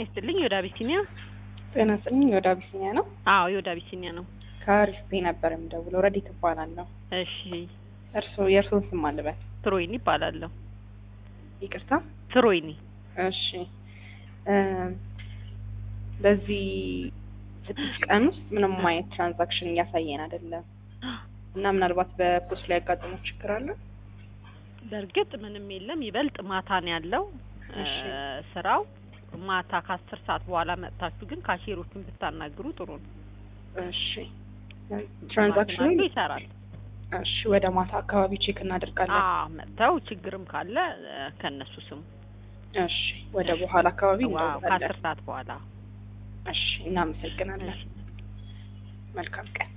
ይስጥልኝ። ወደ አቢሲኒያ። ጤና ይስጥልኝ። ወደ አቢሲኒያ ነው። አዎ የወደ አቢሲኒያ ነው። ከአሪፍ ነበር የምደውለው። ረዲት እባላለሁ። እሺ እርስዎ የእርስዎን ስም አልበል? ትሮይኒ ይባላለሁ። ይቅርታ። ትሮይኒ እሺ እ በዚህ ስድስት ቀን ውስጥ ምንም አይነት ትራንዛክሽን እያሳየን አይደለም እና ምናልባት በፖስት ላይ ያጋጠመው ችግር አለ? በእርግጥ ምንም የለም። ይበልጥ ማታ ነው ያለው እ እሺ። ስራው ማታ ከአስር ሰዓት በኋላ መጥታችሁ ግን ካሼሮችን ብታናግሩ ጥሩ ነው። እሺ ትራንዛክሽኑ ማሽናቱ ይሰራል። እሺ ወደ ማታ አካባቢ ቼክ እናደርጋለን። አዎ መጥተው ችግርም ካለ እ ከእነሱ ስሙ። እሺ ወደ በኋላ አካባቢ ዋው እንደውላለን። ከአስር ሰዓት በኋላ እሺ እናመሰግናለን። እሺ። መልካም ቀን